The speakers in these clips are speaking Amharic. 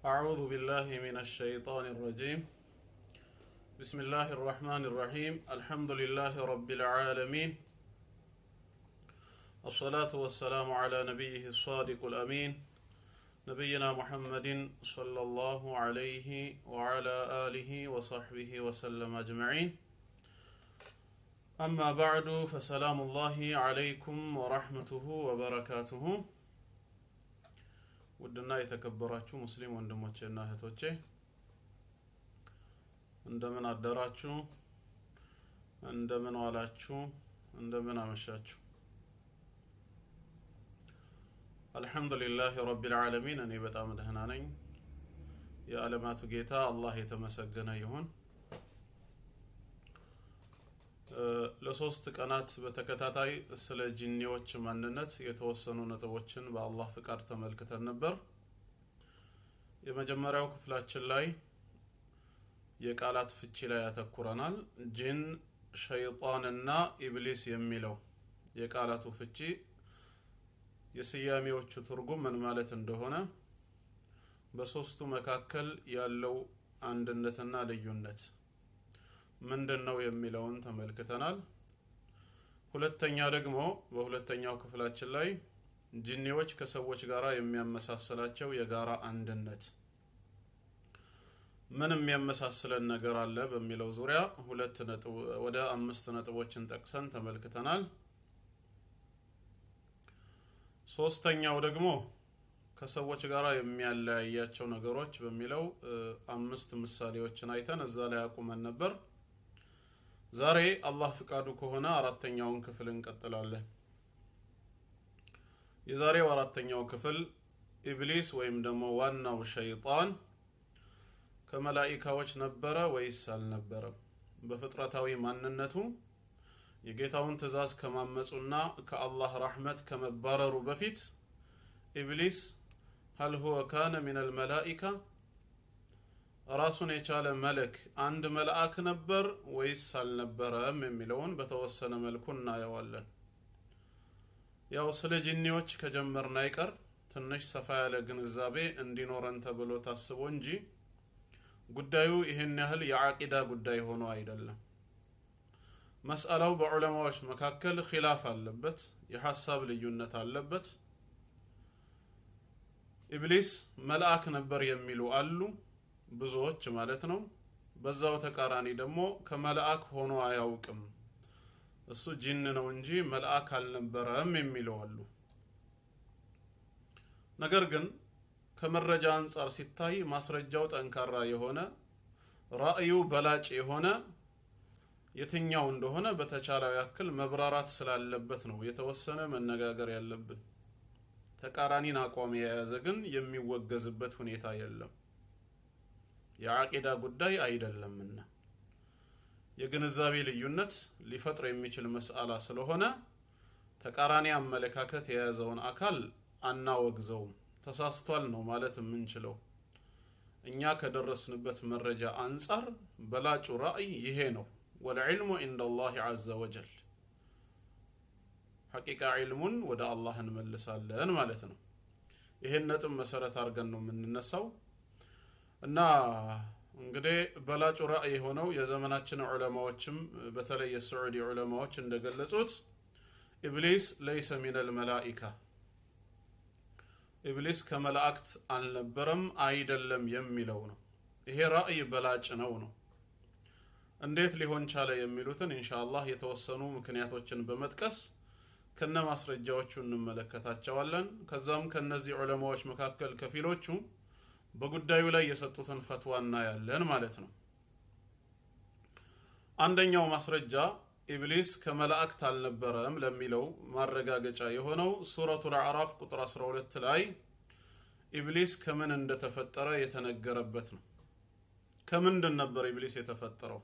أعوذ بالله من الشيطان الرجيم بسم الله الرحمن الرحيم الحمد لله رب العالمين الصلاة والسلام على نبيه الصادق الأمين نبينا محمد صلى الله عليه وعلى آله وصحبه وسلم أجمعين أما بعد فسلام الله عليكم ورحمته وبركاته ውድና የተከበራችሁ ሙስሊም ወንድሞቼና እህቶቼ እንደምን አደራችሁ እንደምን ዋላችሁ እንደምን አመሻችሁ አልሐምዱሊላህ ረቢል ዓለሚን እኔ በጣም ደህና ነኝ የዓለማቱ ጌታ አላህ የተመሰገነ ይሁን ለሶስት ቀናት በተከታታይ ስለ ጂኒዎች ማንነት የተወሰኑ ነጥቦችን በአላህ ፍቃድ ተመልክተን ነበር። የመጀመሪያው ክፍላችን ላይ የቃላት ፍቺ ላይ ያተኩረናል። ጂን፣ ሸይጣንና ኢብሊስ የሚለው የቃላቱ ፍቺ የስያሜዎቹ ትርጉም ምን ማለት እንደሆነ በሶስቱ መካከል ያለው አንድነትና ልዩነት ምንድን ነው የሚለውን ተመልክተናል። ሁለተኛ ደግሞ በሁለተኛው ክፍላችን ላይ ጂኒዎች ከሰዎች ጋር የሚያመሳስላቸው የጋራ አንድነት ምን የሚያመሳስለን ነገር አለ በሚለው ዙሪያ ሁለት ነጥብ ወደ አምስት ነጥቦችን ጠቅሰን ተመልክተናል። ሶስተኛው ደግሞ ከሰዎች ጋር የሚያለያያቸው ነገሮች በሚለው አምስት ምሳሌዎችን አይተን እዛ ላይ አቁመን ነበር። ዛሬ አላህ ፍቃዱ ከሆነ አራተኛውን ክፍል እንቀጥላለን። የዛሬው አራተኛው ክፍል ኢብሊስ ወይም ደግሞ ዋናው ሸይጣን ከመላኢካዎች ነበረ ወይስ አልነበረም? በፍጥረታዊ ማንነቱ የጌታውን ትእዛዝ ከማመፁና ከአላህ ረሕመት ከመባረሩ በፊት ኢብሊስ ሀል ሁወ ካነ ሚነል መላኢካ ራሱን የቻለ መለክ አንድ መልአክ ነበር ወይስ አልነበረም የሚለውን በተወሰነ መልኩ እናየዋለን። ያው ስለ ጂኒዎች ከጀመርን አይቀር ትንሽ ሰፋ ያለ ግንዛቤ እንዲኖረን ተብሎ ታስቦ እንጂ ጉዳዩ ይህን ያህል የዓቂዳ ጉዳይ ሆኖ አይደለም። መስአላው በዑለማዎች መካከል ኺላፍ አለበት፣ የሐሳብ ልዩነት አለበት። ኢብሊስ መልአክ ነበር የሚሉ አሉ ብዙዎች ማለት ነው። በዛው ተቃራኒ ደግሞ ከመልአክ ሆኖ አያውቅም እሱ ጂን ነው እንጂ መልአክ አልነበረም የሚለው አሉ። ነገር ግን ከመረጃ አንጻር ሲታይ ማስረጃው ጠንካራ የሆነ ራእዩ በላጭ የሆነ የትኛው እንደሆነ በተቻለው ያክል መብራራት ስላለበት ነው የተወሰነ መነጋገር ያለብን። ተቃራኒን አቋም የያዘ ግን የሚወገዝበት ሁኔታ የለም። የዓቂዳ ጉዳይ አይደለምና የግንዛቤ ልዩነት ሊፈጥር የሚችል መስአላ ስለሆነ ተቃራኒ አመለካከት የያዘውን አካል አናወግዘውም። ተሳስቷል ነው ማለት የምንችለው። እኛ ከደረስንበት መረጃ አንጻር በላጩ ራእይ ይሄ ነው። ወልዕልሙ ኢንደ ላህ ዐዘ ወጀል ሐቂቃ ዒልሙን ወደ አላህ እንመልሳለን ማለት ነው። ይሄን ነጥብ መሰረት አድርገን ነው የምንነሳው። እና እንግዲህ በላጩ ራእይ የሆነው የዘመናችን ዑለማዎችም በተለይ የስዑዲ ዑለማዎች እንደገለጹት ኢብሊስ ለይሰ ሚነል መላኢካ ኢብሊስ ከመላእክት አልነበረም አይደለም የሚለው ነው። ይሄ ራእይ በላጭ ነው ነው። እንዴት ሊሆን ቻለ የሚሉትን ኢንሻአላህ የተወሰኑ ምክንያቶችን በመጥቀስ ከነ ማስረጃዎቹ እንመለከታቸዋለን። ከዛም ከነዚህ ዑለማዎች መካከል ከፊሎቹ በጉዳዩ ላይ የሰጡትን ፈትዋ እናያለን ማለት ነው። አንደኛው ማስረጃ ኢብሊስ ከመላእክት አልነበረም ለሚለው ማረጋገጫ የሆነው ሱረቱል አዕራፍ ቁጥር 12 ላይ ኢብሊስ ከምን እንደተፈጠረ የተነገረበት ነው። ከምንድን ነበር ኢብሊስ የተፈጠረው?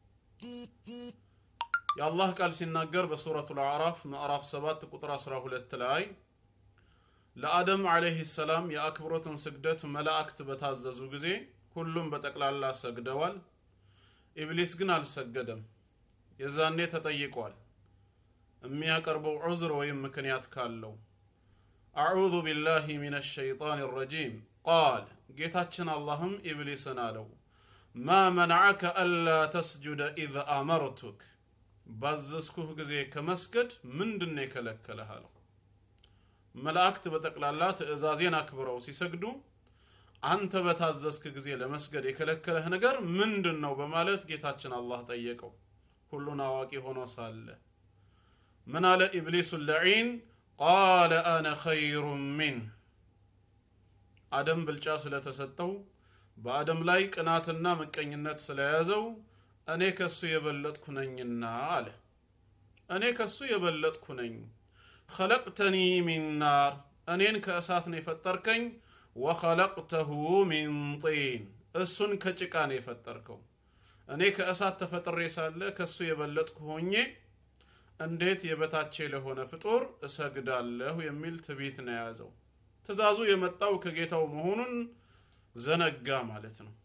የአላህ ቃል ሲናገር በሱረቱል አዕራፍ ምዕራፍ 7 ቁጥር 12 ላይ ለአደም ዓለይህ ሰላም የአክብሮትን ስግደት መላእክት በታዘዙ ጊዜ ሁሉም በጠቅላላ ሰግደዋል። ኢብሊስ ግን አልሰገደም። የዛኔ ተጠይቋል። የሚያቀርበው ዑዝር ወይም ምክንያት ካለው አዑዙ ቢላሂ ሚነ ሸይጣን ረጂም ቃል ጌታችን አላህም ኢብሊስን አለው ማ መንዐከ አላ ተስጁደ ኢዝ አመርቱክ ባዘዝኩህ ጊዜ ከመስገድ ምንድን ነው የከለከለህ አለው መላእክት በጠቅላላ ትእዛዜን አክብረው ሲሰግዱ አንተ በታዘዝክ ጊዜ ለመስገድ የከለከለህ ነገር ምንድን ነው በማለት ጌታችን አላህ ጠየቀው ሁሉን አዋቂ ሆኖ ሳለ ምን አለ ኢብሊሱ ለዒን ቃለ አነ ኸይሩ ሚን አደም ብልጫ ስለተሰጠው በአደም ላይ ቅናትና ምቀኝነት ስለያዘው እኔ ከሱ የበለጥኩ ነኝና አለ እኔ ከሱ የበለጥኩ ነኝ ኸለቅተኒ ሚን ናር እኔን ከእሳት ነው የፈጠርከኝ ወኸለቅተሁ ሚን ጢን እሱን ከጭቃ ነው የፈጠርከው እኔ ከእሳት ተፈጥሬ ሳለ ከሱ የበለጥኩ ሆኜ እንዴት የበታቼ ለሆነ ፍጡር እሰግዳለሁ የሚል ትቢት ነው የያዘው ትእዛዙ የመጣው ከጌታው መሆኑን ዘነጋ ማለት ነው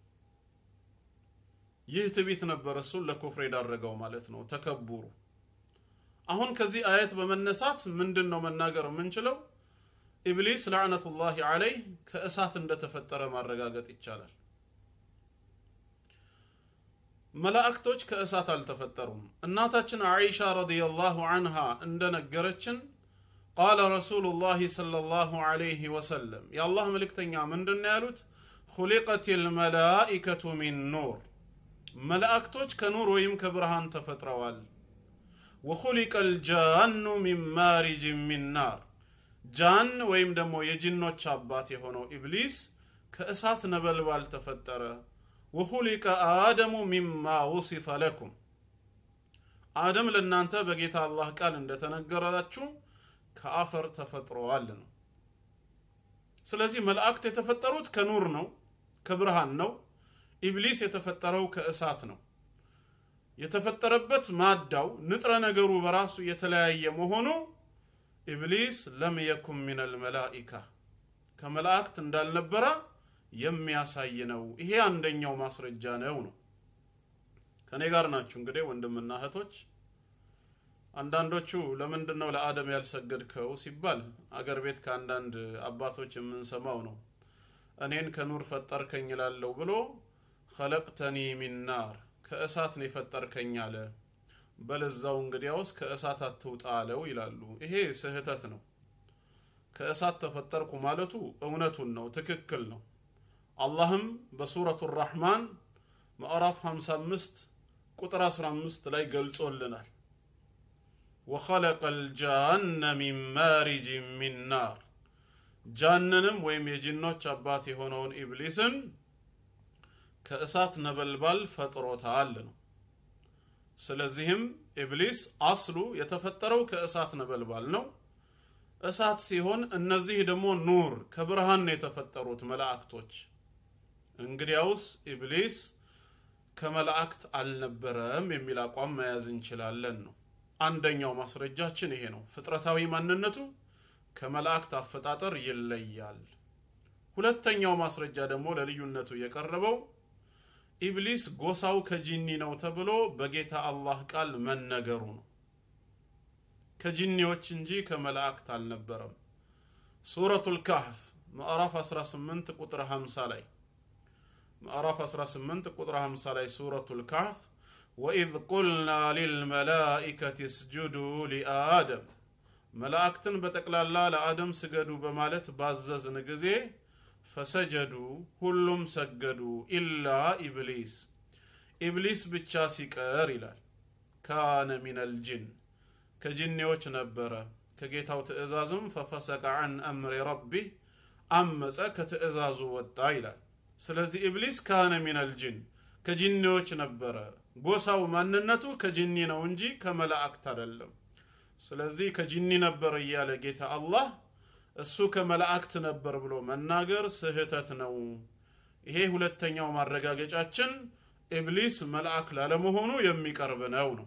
ይህ ትቢት ነበር እሱን ለኩፍር የዳረገው ማለት ነው ተከቡሩ አሁን ከዚህ አየት በመነሳት ምንድን ነው መናገር የምንችለው ኢብሊስ ላዕነቱላሂ አለይህ ከእሳት እንደተፈጠረ ማረጋገጥ ይቻላል መላእክቶች ከእሳት አልተፈጠሩም እናታችን አይሻ ረዲየላሁ አንሃ እንደነገረችን ቃለ ረሱሉላህ ሰለላሁ ዐለይሂ ወሰለም የአላህ መልእክተኛ ምንድን ያሉት ሁሊቀት ልመላኢከቱ ሚን ኑር መላእክቶች ከኑር ወይም ከብርሃን ተፈጥረዋል ወኹሊቀ ልጃኑ ሚን ማሪጅ ሚን ናር ጃን ወይም ደግሞ የጅኖች አባት የሆነው ኢብሊስ ከእሳት ነበልባል ተፈጠረ ወኹሊቀ አደሙ ሚማ ውሲፈ ለኩም አደም ለእናንተ በጌታ አላህ ቃል እንደተነገራችሁ ከአፈር ተፈጥረዋል ነው ስለዚህ መላእክት የተፈጠሩት ከኑር ነው ከብርሃን ነው ኢብሊስ የተፈጠረው ከእሳት ነው የተፈጠረበት ማዳው ንጥረ ነገሩ በራሱ የተለያየ መሆኑ ኢብሊስ ለም የኩን ሚን አልመላኢካ ከመላእክት እንዳልነበረ የሚያሳይ ነው ይሄ አንደኛው ማስረጃ ነው ነው ከኔ ጋር ናችሁ እንግዲህ ወንድምና እህቶች አንዳንዶቹ ለምንድን ነው ለአደም ያልሰገድከው ሲባል አገር ቤት ከአንዳንድ አባቶች የምንሰማው ነው እኔን ከኑር ፈጠርከኝ ላለው ብሎ ኸለቅተኒ ሚን ናር ከእሳት ነው የፈጠርከኝ አለ በለዛው እንግዲያውስ ከእሳት አትውጣ አለው ይላሉ ይሄ ስህተት ነው ከእሳት ተፈጠርኩ ማለቱ እውነቱን ነው ትክክል ነው አላህም በሱረቱ ራሕማን ምዕራፍ 55 ቁጥር 15 ላይ ገልጾልናል ወኸለቀ ልጃነ ሚን ማሪጅ ሚን ናር ጃንንም ወይም የጅኖች አባት የሆነውን ኢብሊስን ከእሳት ነበልባል ፈጥሮታል ነው ስለዚህም ኢብሊስ አስሉ የተፈጠረው ከእሳት ነበልባል ነው እሳት ሲሆን እነዚህ ደግሞ ኑር ከብርሃን ነው የተፈጠሩት መላእክቶች እንግዲያውስ ኢብሊስ ከመላእክት አልነበረም የሚል አቋም መያዝ እንችላለን ነው አንደኛው ማስረጃችን ይሄ ነው ፍጥረታዊ ማንነቱ ከመላእክት አፈጣጠር ይለያል ሁለተኛው ማስረጃ ደግሞ ለልዩነቱ የቀረበው ኢብሊስ ጎሳው ከጂኒ ነው ተብሎ በጌታ አላህ ቃል መነገሩ ነው ከጂኒዎች እንጂ ከመላእክት አልነበረም ሱረቱል ካህፍ ምዕራፍ 18 ቁጥር 50 ላይ ምዕራፍ 18 ቁጥር 50 ላይ ሱረቱል ካህፍ ወኢዝ ቁልና ሊልመላኢከት እስጁዱ ሊአደም መላእክትን በጠቅላላ ለአደም ስገዱ በማለት ባዘዝን ጊዜ ፈሰጀዱ ሁሉም ሰገዱ ኢላ ኢብሊስ ኢብሊስ ብቻ ሲቀር ይላል ካነ ሚነል ጅን ከጅኔዎች ነበረ ከጌታው ትእዛዝም ፈፈሰቀ አን አምሪ ረቢህ አመፀ ከትእዛዙ ወጣ ይላል ስለዚህ ኢብሊስ ካነ ሚነል ጅን ከጅኔዎች ነበረ ጎሳው ማንነቱ ከጅኒ ነው እንጂ ከመላእክት አይደለም ስለዚህ ከጅኒ ነበር እያለ ጌታ አላህ እሱ ከመላእክት ነበር ብሎ መናገር ስህተት ነው ይሄ ሁለተኛው ማረጋገጫችን ኢብሊስ መልአክ ላለመሆኑ የሚቀርብ ነው ነው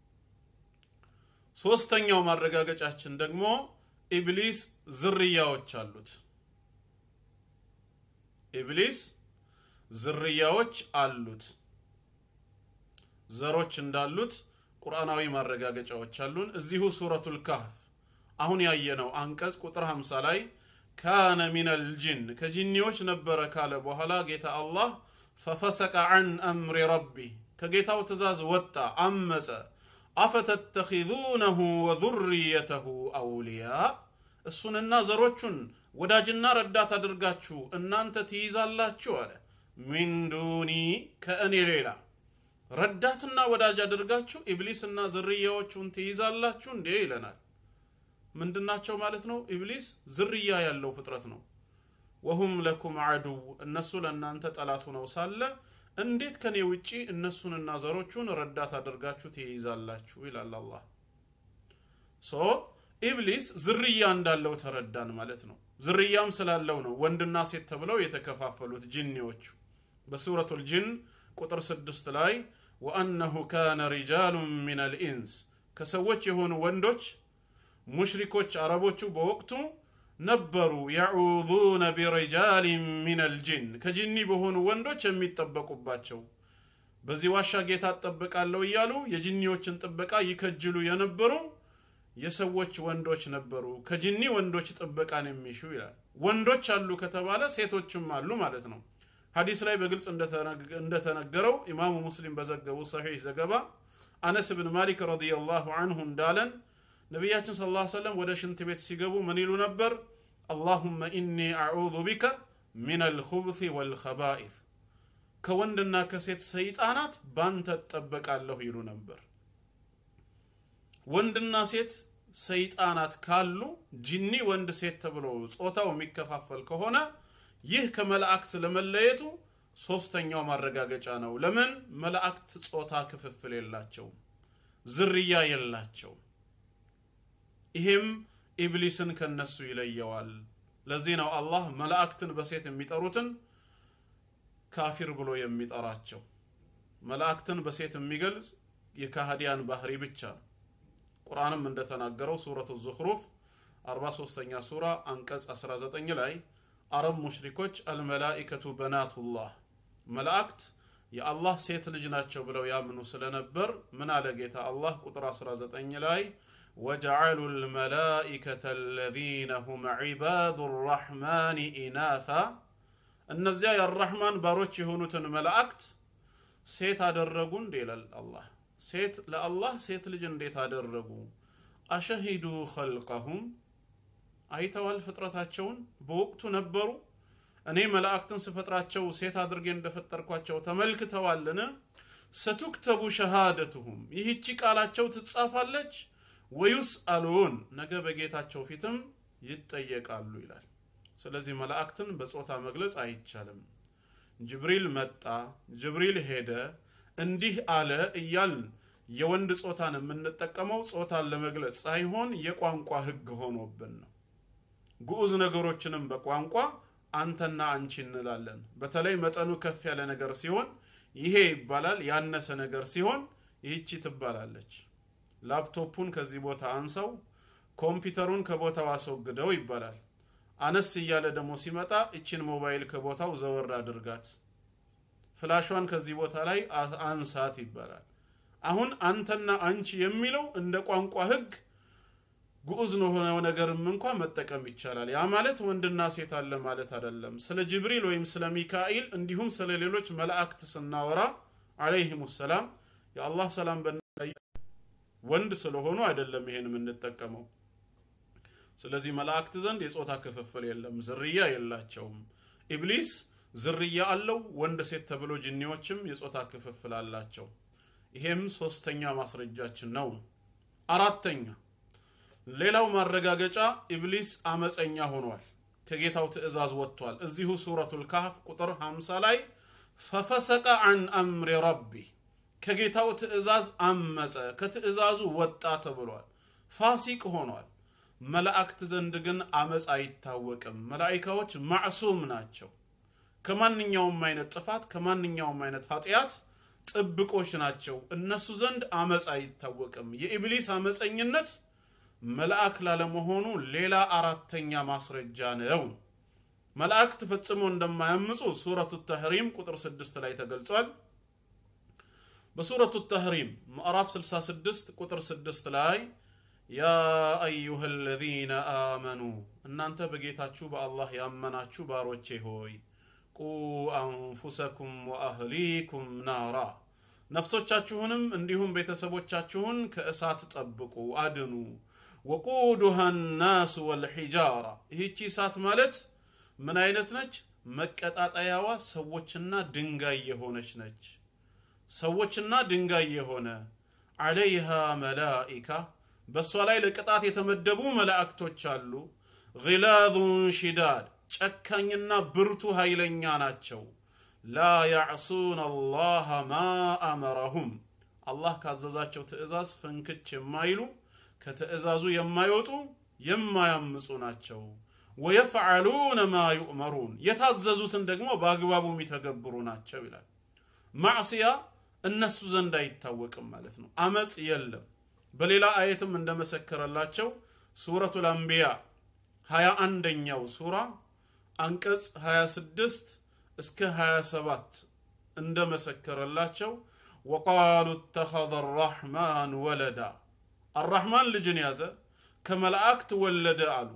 ሶስተኛው ማረጋገጫችን ደግሞ ኢብሊስ ዝርያዎች አሉት ኢብሊስ ዝርያዎች አሉት ዘሮች እንዳሉት ቁርአናዊ ማረጋገጫዎች አሉን እዚሁ ሱረቱል ካህፍ አሁን ያየነው አንቀጽ ቁጥር 50 ላይ ካነ ሚነል ጅን ከጂኒዎች ነበረ ካለ በኋላ ጌታ አላህ ፈፈሰቀ ዐን አምሪ ረቢ ከጌታው ትእዛዝ ወጣ አመፀ አፈተተኪዙነሁ ወዙርየተሁ አውልያ እሱንና ዘሮቹን ወዳጅና ረዳት አድርጋችሁ እናንተ ትይዛላችሁ አለ ሚን ዱኒ ከእኔ ሌላ ረዳትና ወዳጅ አድርጋችሁ ኢብሊስና ዝርያዎቹን ትይዛላችሁ እንዴ ይለናል ምንድናቸው ማለት ነው ኢብሊስ ዝርያ ያለው ፍጥረት ነው ወሁም ለኩም አዱው እነሱ ለእናንተ ጠላት ሆነው ሳለ እንዴት ከኔ ውጪ እነሱንና ዘሮቹን ረዳት አድርጋችሁ ትይዛላችሁ ይላል አላህ ሶ ኢብሊስ ዝርያ እንዳለው ተረዳን ማለት ነው ዝርያም ስላለው ነው ወንድና ሴት ተብለው የተከፋፈሉት ጅኒዎቹ በሱረቱል ጅን ቁጥር ስድስት ላይ ወአነሁ ካነ ሪጃሉን ሚን አልኢንስ ከሰዎች የሆኑ ወንዶች ሙሽሪኮች አረቦቹ በወቅቱ ነበሩ የዑዙነ ቢሪጃሊን ሚን አልጅን ከጅኒ በሆኑ ወንዶች የሚጠበቁባቸው በዚህ ዋሻ ጌታ እጠበቃለሁ እያሉ የጅኒዎችን ጥበቃ ይከጅሉ የነበሩ የሰዎች ወንዶች ነበሩ ከጅኒ ወንዶች ጥበቃን የሚሹ ይላል ወንዶች አሉ ከተባለ ሴቶችም አሉ ማለት ነው ሐዲስ ላይ በግልጽ እንደተነገረው ኢማሙ ሙስሊም በዘገቡ ሰሒህ ዘገባ አነስ ብን ማሊክ ረዲየላሁ አንሁ እንዳለን ነቢያችን ስ ላ ሰለም ወደ ሽንት ቤት ሲገቡ ምን ይሉ ነበር አላሁመ ኢኒ አዑዙ ቢከ ሚን አልኹብث ወልኸባኢፍ ከወንድና ከሴት ሰይጣናት ባንተ እጠበቃለሁ ይሉ ነበር ወንድና ሴት ሰይጣናት ካሉ ጅኒ ወንድ ሴት ተብሎ ጾታው የሚከፋፈል ከሆነ ይህ ከመላእክት ለመለየቱ ሶስተኛው ማረጋገጫ ነው ለምን መላእክት ጾታ ክፍፍል የላቸውም ዝርያ የላቸውም ይሄም ኢብሊስን ከነሱ ይለየዋል ለዚህ ነው አላህ መላእክትን በሴት የሚጠሩትን ካፊር ብሎ የሚጠራቸው መላእክትን በሴት የሚገልጽ የካህዲያን ባህሪ ብቻ ነው ቁርአንም እንደተናገረው ሱረቱ ዙኽሩፍ 43ኛ ሱራ አንቀጽ 19 ላይ አረብ ሙሽሪኮች አልመላኢከቱ በናቱላህ መላእክት የአላህ ሴት ልጅ ናቸው ብለው ያምኑ ስለነበር ምን አለ ጌታ አላህ ቁጥር 19 ላይ ወጀዐሉ ልመላኢከተ አለዚነ ሁም ዒባዱ ራሕማን ኢናታ እነዚያ የአራሕማን ባሮች የሆኑትን መላእክት ሴት አደረጉ እንዴ ይላል አላህ ሴት ለአላህ ሴት ልጅ እንዴት አደረጉ አሸሂዱ ኸልቀሁም አይተዋል ፍጥረታቸውን በወቅቱ ነበሩ እኔ መላእክትን ስፈጥራቸው ሴት አድርጌ እንደፈጠርኳቸው ተመልክተዋልን ሰቱክተቡ ሸሃደትሁም ይህቺ ቃላቸው ትጻፋለች ወዩስ አሉን ነገ በጌታቸው ፊትም ይጠየቃሉ ይላል ስለዚህ መላእክትን በጾታ መግለጽ አይቻልም ጅብሪል መጣ ጅብሪል ሄደ እንዲህ አለ እያልን የወንድ ጾታን የምንጠቀመው ጾታን ለመግለጽ ሳይሆን የቋንቋ ህግ ሆኖብን ነው ግዑዝ ነገሮችንም በቋንቋ አንተና አንቺ እንላለን በተለይ መጠኑ ከፍ ያለ ነገር ሲሆን ይሄ ይባላል ያነሰ ነገር ሲሆን ይህቺ ትባላለች ላፕቶፑን ከዚህ ቦታ አንሰው ኮምፒውተሩን ከቦታው አስወግደው ይባላል አነስ እያለ ደግሞ ሲመጣ እችን ሞባይል ከቦታው ዘወር አድርጋት ፍላሿን ከዚህ ቦታ ላይ አንሳት ይባላል አሁን አንተና አንቺ የሚለው እንደ ቋንቋ ህግ ግዑዝ ለሆነው ነገርም እንኳ መጠቀም ይቻላል ያ ማለት ወንድና ሴት አለ ማለት አይደለም ስለ ጅብሪል ወይም ስለ ሚካኤል እንዲሁም ስለ ሌሎች መላእክት ስናወራ አለይህም ሰላም የአላህ ሰላም በላይ ወንድ ስለሆኑ አይደለም ይሄን የምንጠቀመው ስለዚህ መላእክት ዘንድ የጾታ ክፍፍል የለም ዝርያ የላቸውም ኢብሊስ ዝርያ አለው ወንድ ሴት ተብሎ ጅኒዎችም የጾታ ክፍፍል አላቸው ይሄም ሶስተኛ ማስረጃችን ነው አራተኛ ሌላው ማረጋገጫ ኢብሊስ አመፀኛ ሆኗል ከጌታው ትእዛዝ ወጥቷል እዚሁ ሱረቱል ካህፍ ቁጥር 50 ላይ ፈፈሰቀ አን አምሪ ረቢ ከጌታው ትእዛዝ አመፀ ከትእዛዙ ወጣ ተብሏል ፋሲቅ ሆኗል መላእክት ዘንድ ግን አመፅ አይታወቅም መላኢካዎች ማዕሱም ናቸው ከማንኛውም አይነት ጥፋት ከማንኛውም አይነት ኃጢአት ጥብቆች ናቸው እነሱ ዘንድ አመፅ አይታወቅም የኢብሊስ አመፀኝነት መልአክ ላለመሆኑ ሌላ አራተኛ ማስረጃ ነው መላእክት ፈጽሞ እንደማያምፁ ሱረቱ ተህሪም ቁጥር 6 ላይ ተገልጿል በሱረቱ ተህሪም ምዕራፍ 66 ቁጥር 6 ላይ ያ አዩሃ አለዚነ አመኑ እናንተ በጌታችሁ በአላህ ያመናችሁ ባሮቼ ሆይ ቁ አንፉሰኩም ወአህሊኩም ናራ ነፍሶቻችሁንም እንዲሁም ቤተሰቦቻችሁን ከእሳት ጠብቁ አድኑ ወቁዱሃ ናስ ወልሒጃራ ይህቺ እሳት ማለት ምን አይነት ነች መቀጣጠያዋ ሰዎችና ድንጋይ የሆነች ነች ሰዎችና ድንጋይ የሆነ አለይሃ መላኢካ በእሷ ላይ ለቅጣት የተመደቡ መላእክቶች አሉ ግላዙን ሽዳድ ጨካኝና ብርቱ ኃይለኛ ናቸው ላ ያዕሱን አላህ ማ አመረሁም አላህ ካዘዛቸው ትእዛዝ ፍንክች የማይሉ ከትእዛዙ የማይወጡ የማያምፁ ናቸው ወየፍዓሉነ ማ ዩእመሩን የታዘዙትን ደግሞ በአግባቡ የሚተገብሩ ናቸው ይላል ማዕስያ እነሱ ዘንድ አይታወቅም ማለት ነው አመፅ የለም በሌላ አየትም እንደመሰከረላቸው ሱረቱል አንቢያ ሀያ አንደኛው ሱራ አንቀጽ 26 እስከ 27 እንደመሰከረላቸው ወቃሉ እተኸዘ አራሕማን ወለዳ አራሕማን ልጅን ያዘ ከመላእክት ወለደ አሉ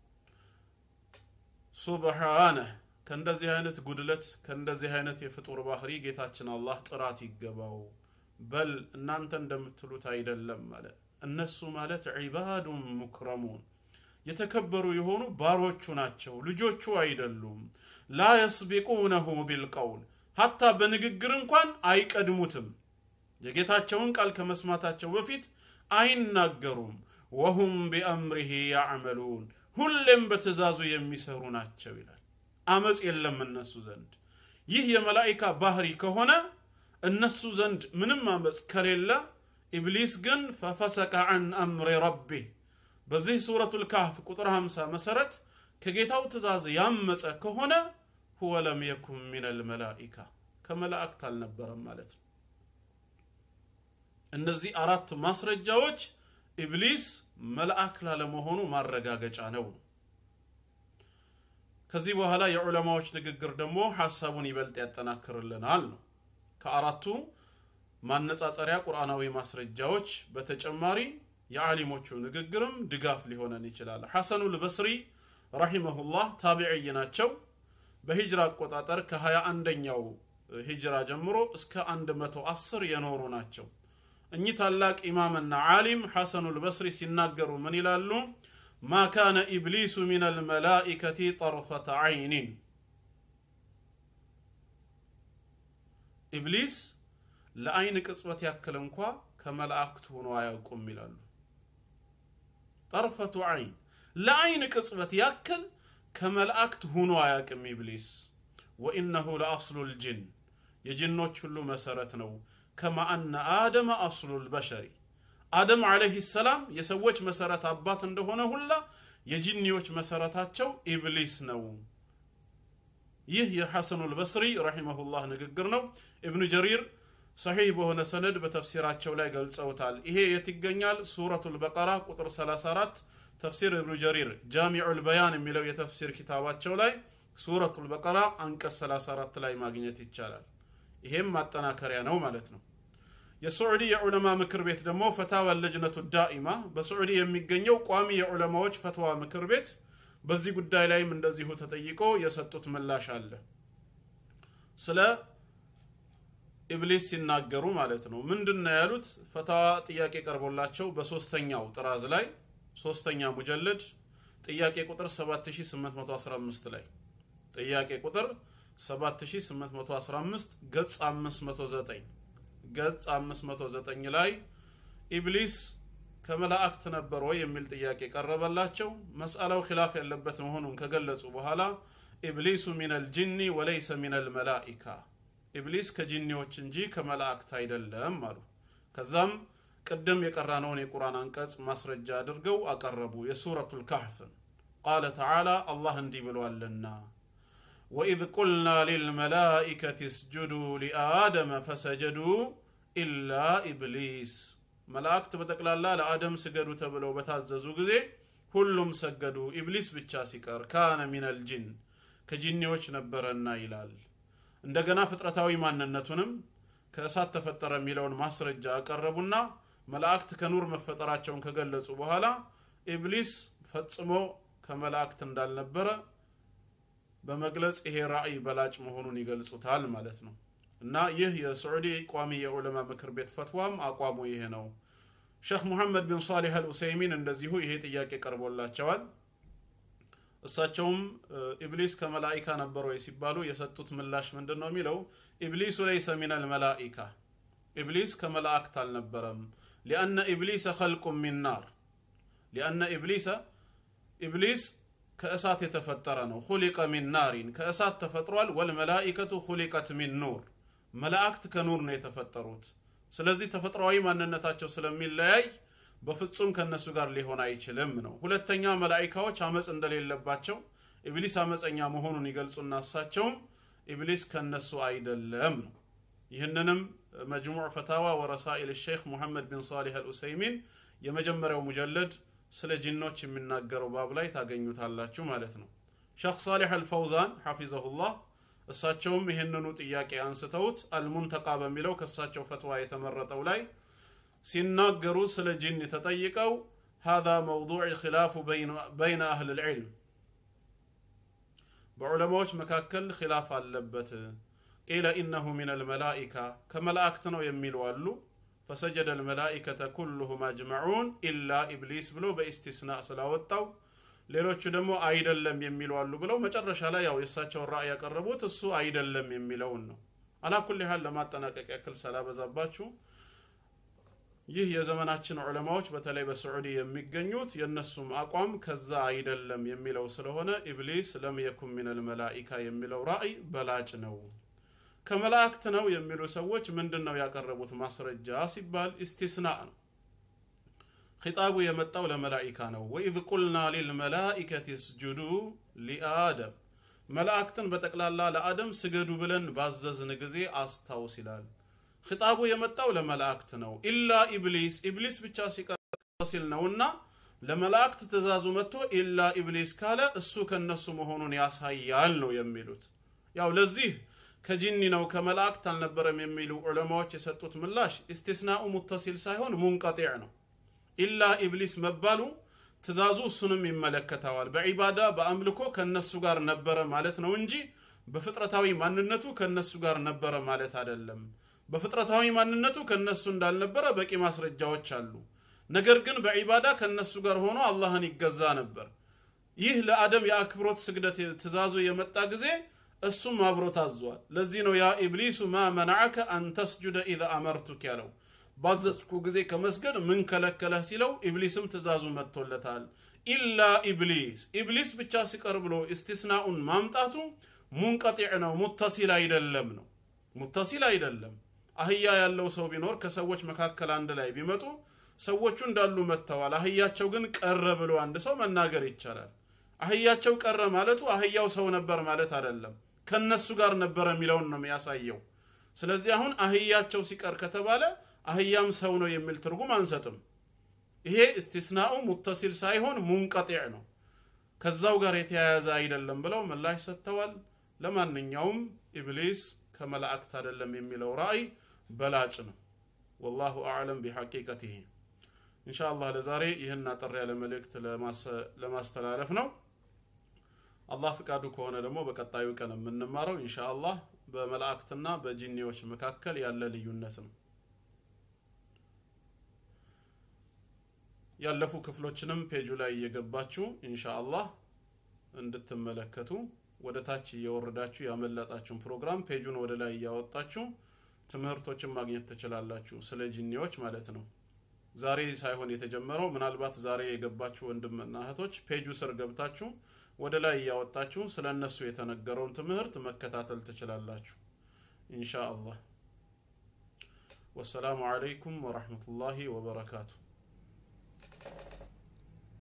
ሱብሓነህ ከእንደዚህ አይነት ጉድለት ከእንደዚህ አይነት የፍጡር ባህሪ ጌታችን አላህ ጥራት ይገባው በል እናንተ እንደምትሉት አይደለም አለ እነሱ ማለት ዒባዱን ሙክረሙን የተከበሩ የሆኑ ባሮቹ ናቸው ልጆቹ አይደሉም ላ የስቢቁነሁ ቢልቀውል ሀታ በንግግር እንኳን አይቀድሙትም የጌታቸውን ቃል ከመስማታቸው በፊት አይናገሩም ወሁም ቢአምሪሂ ያዕመሉን ሁሌም በትእዛዙ የሚሰሩ ናቸው ይላል አመፅ የለም እነሱ ዘንድ ይህ የመላኢካ ባህሪ ከሆነ እነሱ ዘንድ ምንም አመፅ ከሌለ ኢብሊስ ግን ፈፈሰቀ አን አምሪ ረቢህ በዚህ ሱረቱል ካህፍ ቁጥር 50 መሰረት ከጌታው ትእዛዝ ያመፀ ከሆነ ሁወ ለም የኩን ሚነል መላኢካ ከመላእክት አልነበረም ማለት ነው እነዚህ አራት ማስረጃዎች ኢብሊስ መልአክ ላለመሆኑ ማረጋገጫ ነው ከዚህ በኋላ የዑለማዎች ንግግር ደግሞ ሐሳቡን ይበልጥ ያጠናክርልናል ነው ከአራቱ ማነጻጸሪያ ቁርአናዊ ማስረጃዎች በተጨማሪ የዓሊሞቹ ንግግርም ድጋፍ ሊሆነን ይችላል ሐሰኑል በስሪ ረሂመሁላህ ታቢዕይ ናቸው በሂጅራ አቆጣጠር ከ21ኛው ሂጅራ ጀምሮ እስከ 110 የኖሩ ናቸው እኚህ ታላቅ ኢማምና ዓሊም ሐሰኑል በስሪ ሲናገሩ ምን ይላሉ ማ ካነ ኢብሊሱ ሚን አልመላኢከቲ ጠርፈተ ዓይኒን ኢብሊስ ለአይን ቅጽበት ያክል እንኳ ከመላእክት ሆኖ አያውቁም ይላሉ ጠርፈቱ ዓይን ለአይን ቅጽበት ያክል ከመላእክት ሆኖ አያውቅም ኢብሊስ ወኢነሁ ለአስሉ ልጅን የጅኖች ሁሉ መሰረት ነው ከማ አነ አደመ አስሉ ልበሸሪ አደም ዓለይህ ሰላም የሰዎች መሰረት አባት እንደሆነ ሁላ የጂኒዎች መሰረታቸው ኢብሊስ ነው ይህ የሐሰኑል በስሪ ረሒመሁላህ ንግግር ነው ኢብኑ ጀሪር ሰሒህ በሆነ ሰነድ በተፍሲራቸው ላይ ገልጸውታል ይሄ የት ይገኛል ሱረቱል በቀራ ቁጥር 34 ተፍሲር ኢብኑ ጀሪር ጃሚዑል በያን የሚለው የተፍሲር ኪታባቸው ላይ ሱረቱል በቀራ አንቀጽ 34 ላይ ማግኘት ይቻላል ይሄም ማጠናከሪያ ነው ማለት ነው የሱዑዲ የዑለማ ምክር ቤት ደግሞ ፈታዋ ለጅነቱ ዳኢማ በሱዑዲ የሚገኘው ቋሚ የዑለማዎች ፈትዋ ምክር ቤት በዚህ ጉዳይ ላይም እንደዚሁ ተጠይቆ የሰጡት ምላሽ አለ ስለ ኢብሊስ ሲናገሩ ማለት ነው ምንድን ነው ያሉት ፈታዋ ጥያቄ ቀርቦላቸው በሶስተኛው ጥራዝ ላይ ሶስተኛ ሙጀለድ ጥያቄ ቁጥር 7815 ላይ ጥያቄ ቁጥር 7815 ገጽ 509 ገጽ 509 ላይ ኢብሊስ ከመላእክት ነበር ወይ የሚል ጥያቄ ቀረበላቸው መስአላው ኪላፍ ያለበት መሆኑን ከገለጹ በኋላ ኢብሊሱ ሚነል ጅኒ ወለይሰ ሚነል መላኢካ ኢብሊስ ከጂኒዎች እንጂ ከመላእክት አይደለም አሉ ከዛም ቅድም የቀራነውን የቁርአን አንቀጽ ማስረጃ አድርገው አቀረቡ የሱረቱል ካህፍን ቃለ ተዓላ አላህ እንዲህ ብሏልና ወኢዝ ቁልና ሊልመላኢከት እስጁዱ ሊአደመ ፈሰጀዱ ኢላ ኢብሊስ መላእክት በጠቅላላ ለአደም ስገዱ ተብለው በታዘዙ ጊዜ ሁሉም ሰገዱ ኢብሊስ ብቻ ሲቀር ካነ ሚነል ጅን ከጂኒዎች ነበረና ይላል እንደገና ፍጥረታዊ ማንነቱንም ከእሳት ተፈጠረ የሚለውን ማስረጃ አቀረቡና መላእክት ከኑር መፈጠራቸውን ከገለጹ በኋላ ኢብሊስ ፈጽሞ ከመላእክት እንዳልነበረ በመግለጽ ይሄ ራእይ በላጭ መሆኑን ይገልጹታል ማለት ነው። እና ይህ የስዑዲ ቋሚ የዑለማ ምክር ቤት ፈትዋም አቋሙ ይሄ ነው። ሼክ ሙሐመድ ቢን ሳሊህ አልኡሰይሚን እንደዚሁ ይሄ ጥያቄ ቀርቦላቸዋል። እሳቸውም ኢብሊስ ከመላኢካ ነበር ወይ ሲባሉ የሰጡት ምላሽ ምንድን ነው የሚለው ኢብሊሱ ለይሰ ሚነል መላኢካ ኢብሊስ ከመላእክት አልነበረም። ሊአነ ኢብሊሰ ኸልቁ ሚን ናር ሊአነ ኢብሊሰ ኢብሊስ ከእሳት የተፈጠረ ነው። ሁሊቀ ሚን ናሪን ከእሳት ተፈጥሯል። ወልመላኢከቱ ሁሊቀት ሚን ኑር መላእክት ከኑር ነው የተፈጠሩት። ስለዚህ ተፈጥሯዊ ማንነታቸው ስለሚለያይ በፍጹም ከነሱ ጋር ሊሆን አይችልም ነው። ሁለተኛ መላኢካዎች አመፅ እንደሌለባቸው ኢብሊስ አመፀኛ መሆኑን ይገልጹና እሳቸውም ኢብሊስ ከነሱ አይደለም ነው። ይህንንም መጅሙዕ ፈታዋ ወረሳኢል ሼክ ሙሐመድ ቢን ሳሊህ አልኡሰይሚን የመጀመሪያው ሙጀለድ ስለ ጂኖች የሚናገረው ባብ ላይ ታገኙታላችሁ ማለት ነው። ሼክ ሳሊህ አልፈውዛን ሐፊዘሁላህ እሳቸውም ይህንኑ ጥያቄ አንስተውት አልሙንተቃ በሚለው ከእሳቸው ፈትዋ የተመረጠው ላይ ሲናገሩ ስለ ጂን ተጠይቀው هذا موضوع خلاف بين أهل العلم በዑለማዎች መካከል ኺላፍ አለበት ቂለ ኢነሁ ሚን አልመላኢካ ከመላእክት ነው የሚሉ አሉ ፈሰጀደ አልመላኢከተ ኩሉሁም አጅመዑን ኢላ ኢብሊስ ብሎ በኢስቲስናእ ስላወጣው ሌሎቹ ደግሞ አይደለም የሚሉ አሉ ብለው መጨረሻ ላይ ያው የእሳቸውን ራእይ ያቀረቡት እሱ አይደለም የሚለውን ነው አላኩል ያህል ለማጠናቀቅ ያክል ሰላበዛባችሁ ይህ የዘመናችን ዑለማዎች በተለይ በስዑዲ የሚገኙት የእነሱም አቋም ከዛ አይደለም የሚለው ስለሆነ ኢብሊስ ለም የኩን ሚነል መላኢካ የሚለው ራእይ በላጭ ነው። ከመላእክት ነው የሚሉ ሰዎች ምንድን ነው ያቀረቡት ማስረጃ ሲባል ኢስቲስናእ ነው። ኺጣቡ የመጣው ለመላኢካ ነው። ወኢዝ ቁልና ሊልመላኢከት እስጁዱ ሊአደም መላእክትን በጠቅላላ ለአደም ስገዱ ብለን ባዘዝን ጊዜ አስታውስ ይላል። ኺጣቡ የመጣው ለመላእክት ነው። ኢላ ኢብሊስ ኢብሊስ ብቻ ሲቀር ሲል ነውና ለመላእክት ትእዛዙ መጥቶ ኢላ ኢብሊስ ካለ እሱ ከነሱ መሆኑን ያሳያል ነው የሚሉት። ያው ለዚህ ከጂኒ ነው ከመላእክት አልነበረም የሚሉ ዑለማዎች የሰጡት ምላሽ ኢስቲስናኡ ሙተሲል ሳይሆን ሙንቀጢዕ ነው። ኢላ ኢብሊስ መባሉ ትእዛዙ እሱንም ይመለከተዋል። በዒባዳ በአምልኮ ከነሱ ጋር ነበረ ማለት ነው እንጂ በፍጥረታዊ ማንነቱ ከነሱ ጋር ነበረ ማለት አይደለም። በፍጥረታዊ ማንነቱ ከነሱ እንዳልነበረ በቂ ማስረጃዎች አሉ። ነገር ግን በዒባዳ ከነሱ ጋር ሆኖ አላህን ይገዛ ነበር። ይህ ለአደም የአክብሮት ስግደት ትእዛዙ የመጣ ጊዜ እሱም አብሮ ታዟል። ለዚህ ነው ያ ኢብሊሱ ማ መናዐከ አን ተስጁደ ኢዘ አመርቱክ ያለው። ባዘዝኩ ጊዜ ከመስገድ ምን ከለከለህ ሲለው ኢብሊስም ትእዛዙ መጥቶለታል። ኢላ ኢብሊስ ኢብሊስ ብቻ ሲቀር ብሎ ኢስቲስናኡን ማምጣቱ ሙንቀጢዕ ነው፣ ሙተሲል አይደለም ነው። ሙተሲል አይደለም። አህያ ያለው ሰው ቢኖር ከሰዎች መካከል አንድ ላይ ቢመጡ ሰዎቹ እንዳሉ መጥተዋል። አህያቸው ግን ቀረ ብሎ አንድ ሰው መናገር ይቻላል። አህያቸው ቀረ ማለቱ አህያው ሰው ነበር ማለት አይደለም። ከነሱ ጋር ነበረ የሚለውን ነው የሚያሳየው። ስለዚህ አሁን አህያቸው ሲቀር ከተባለ አህያም ሰው ነው የሚል ትርጉም አንሰጥም። ይሄ እስቲስናኡ ሙተሲል ሳይሆን ሙንቀጢዕ ነው፣ ከዛው ጋር የተያያዘ አይደለም ብለው ምላሽ ሰጥተዋል። ለማንኛውም ኢብሊስ ከመላእክት አይደለም የሚለው ራእይ በላጭ ነው። ወላሁ አዕለም ቢሐቂቀቲህ። ኢንሻአላህ ለዛሬ ይህን አጠር ያለ መልእክት ለማስተላለፍ ነው። አላህ ፍቃዱ ከሆነ ደግሞ በቀጣዩ ቀን የምንማረው ኢንሻአላህ በመላእክትና በጂኒዎች መካከል ያለ ልዩነት ነው። ያለፉ ክፍሎችንም ፔጁ ላይ እየገባችሁ ኢንሻአላህ እንድትመለከቱ ወደ ታች እየወረዳችሁ ያመለጣችሁን ፕሮግራም ፔጁን ወደ ላይ እያወጣችሁ ትምህርቶችን ማግኘት ትችላላችሁ፣ ስለ ጂኒዎች ማለት ነው። ዛሬ ሳይሆን የተጀመረው ምናልባት ዛሬ የገባችሁ ወንድምና እህቶች ፔጁ ስር ገብታችሁ ወደ ላይ እያወጣችሁ ስለ እነሱ የተነገረውን ትምህርት መከታተል ትችላላችሁ ኢንሻ አላህ። ወሰላሙ አለይኩም ወረሕመቱላሂ ወበረካቱ።